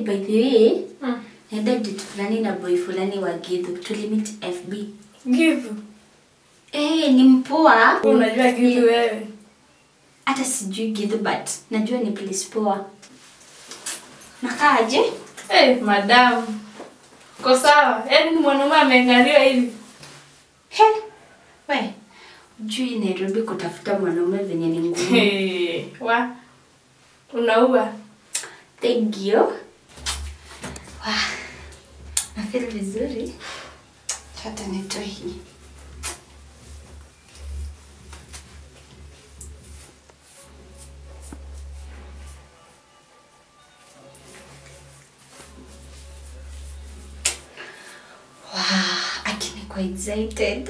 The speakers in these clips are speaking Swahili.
by the way, Mm. naenda date fulani na boy fulani wa Githu. Tulimit FB. Give. Eh, ni mpoa. Unajua Githu wewe. Hata sijui Githu but najua ni place poa. Nakaaje? Eh, madam. Ko sawa. Yaani ni mwanaume ameangaliwa hivi. He. We. Ujui Nairobi kutafuta mwanaume venye ni ngumu. Hey, wa. Unaua. Thank you. Wah. Na feel vizuri. Hata nitoe hii. Wow, akini kwa excited.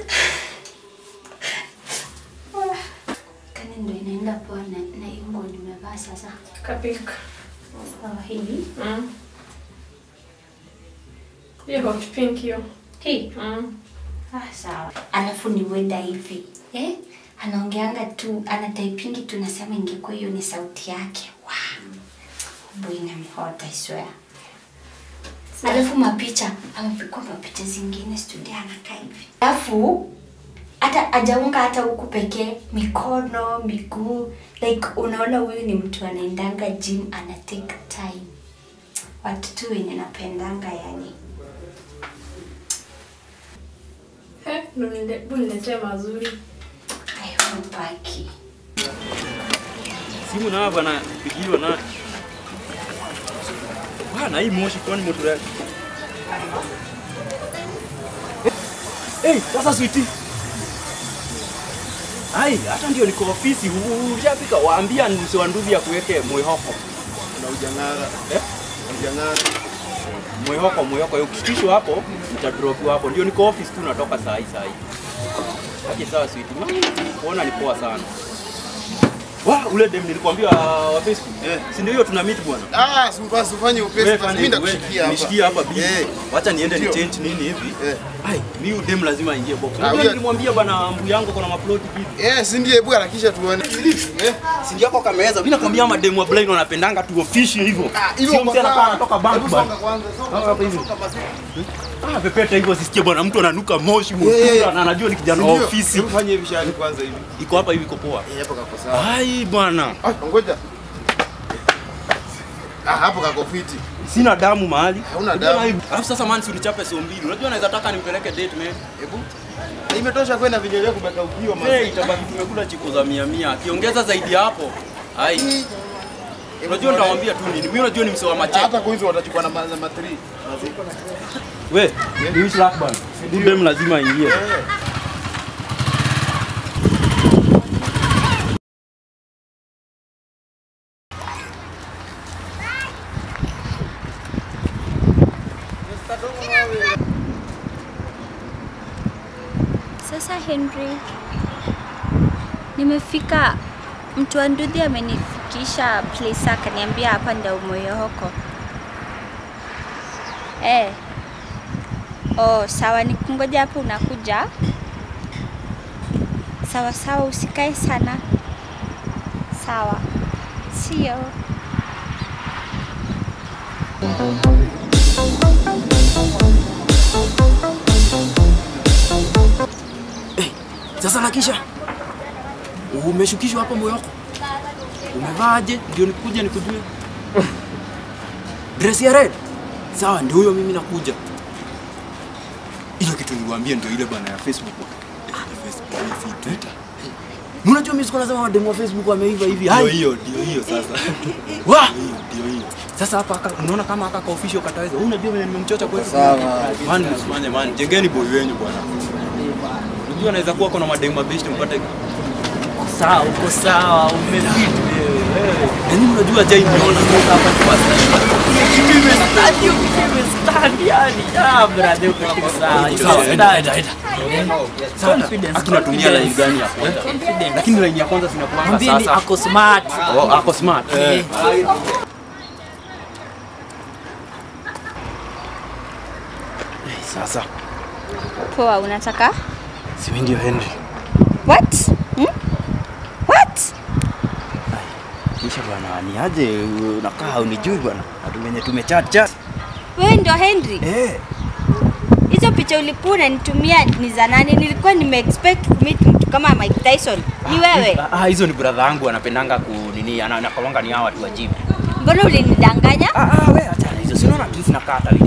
Wah. Kani ndo inaenda poa na, na hiyo nguo nimevaa sasa. Kapika. Sawa hivi. Mm. Hiyo hot pink hiyo. Hii. Mm. Ah, sawa. Alafu ni wenda hivi. Eh? Anaongeanga tu, anataipingi tu nasema ingekuwa hiyo ni sauti yake. Wow. Boy inamhota, I swear. Alafu mapicha, amepigwa mapicha zingine studio anakaa hivi. Alafu hata ajaunga hata huku pekee, mikono, miguu, like unaona huyu ni mtu anaendanga gym, ana take time. Watu tu wenye napendanga yani. Eh, ndo nile- bu niletee mazuri. I hope aki. Simu na bwana pigiwa na. Bwana hii moshi kwani moto yake. Eh, sasa switi. Ai, hata ndio niko ofisi, hujafika waambia mse wa nduthi ya kuweke mwihoko. na ujang'ara Eh? ujang'ara Mwihoko, mwihoko. Ukishikishwa hapo, utadropiwa hapo. Ndio niko office tu natoka saa hii saa hii. Haki sawa switi. Kuona ni poa sana. Wa, ule dem nilikwambia wa Facebook. Eh. Si ndio hiyo tuna meet bwana. ah simpa sifanye upesi Wewe basi fanya mimi hivi, ndakushikia wewe, hapa nishikie hapa bibi. eh Wacha niende ni Ndio. change nini hivi. eh Ai, mimi udem lazima aingie box. Ah, Unajua huyo- nilimwambia bana mbu yangu kuna maploti hivi. eh si ndiye hebu harakisha tuone eh Si ndio yako kameweza. Mimi nakwambia mademu wa blind wanapendanga tu offishi hivyo. ah hivyo Sio kwa mtu anakuwa sawa. anatoka bank Hebu bana. songa kwanza songa Hapa hivi. songa basi Ah, pepeta hivyo sisikie bwana mtu ananuka moshi Eh, eh, mkubwa na anajua ni kijana wa Ndio. ofisi. hebu fanye hivi shani kwanza hivi Iko hapa hivi iko poa. eh hapo kako sawa Ai bwana. ah ngoja ah hapo kako fiti Sina damu mahali. Hauna Unajua damu. hivi. Alafu sasa man si unichape so mbili. Unajua naweza taka nimpeleke date man. hebu Na imetosha kwenda vinyolia kubeka ukio Hey, mama itabaki tumekula chiko za mia mia. Akiongeza zaidi ya hapo. Ai. Unajua nitamwambia tu nini? Mimi unajua ni msee wa machete. hata kuizo watachukua na ma 3 We, ni wish luck bana. Dem lazima aingie. Sasa Henry, nimefika. Mtu wa Ndudhi amenifikisha place, akaniambia hapa ndio Moyohoko. Eh. Oh, sawa, nikungoja hapo, unakuja? Sawa sawa, usikae sana. Sawa, sio Sasa nakisha. Umeshukishwa hapa moyoko. Umevaaje? Ndio nikuje nikujue. Dress ya red. Sawa, ndio huyo mimi nakuja. Hiyo kitu niliwaambia ndio ile bana ya Facebook. Ah, Facebook si Twitter. Unajua mimi sikuwa nasema mademu wa Facebook wameiva hivi. Ndio hiyo, ndio hiyo sasa. Wa! Ndio hiyo. Sasa hapa aka, unaona kama aka ka official kataweza. Wewe unajua vile nimemchocha kwetu. Sawa. Man, msifanye man. Jengeni boy wenyu bwana. Unajua anaweza kuwa kuna mademu mabeshte mpate Sawa, uko sawa, umefit wewe. Yaani unajua jai niona sasa hapa ni first time. Kitu imestandi, hiyo kitu imestandi yani. Ah, brother, uko tu sawa. Iko Sawa, enda, standi. enda, enda. Confidence, Aki natumia line confidence. gani ya kwanza? Confidence. Lakini line ya kwanza sinakuanga Mwambie ni sasa. ako smart. Oh, ako smart. Eh. Sasa, poa. Unataka si mimi ndio Henry. what? Hmm? What? Kisha bwana, ni aje unakaa unijui bwana? Watu wenye tumechat chat. Wewe ndio Henry? Eh, Hizo picha ulikuwa unanitumia ni za nani? Nilikuwa nime expect kumit mtu kama Mike Tyson. Ni wewe? Ah, ah, hizo ni brother yangu anapendanga ku nini, ana- anakalonga ni hawa watu wa gym. Mbona ulinidanganya? Ah, ah, wewe acha hizo. Si unaona tu zinakaa hata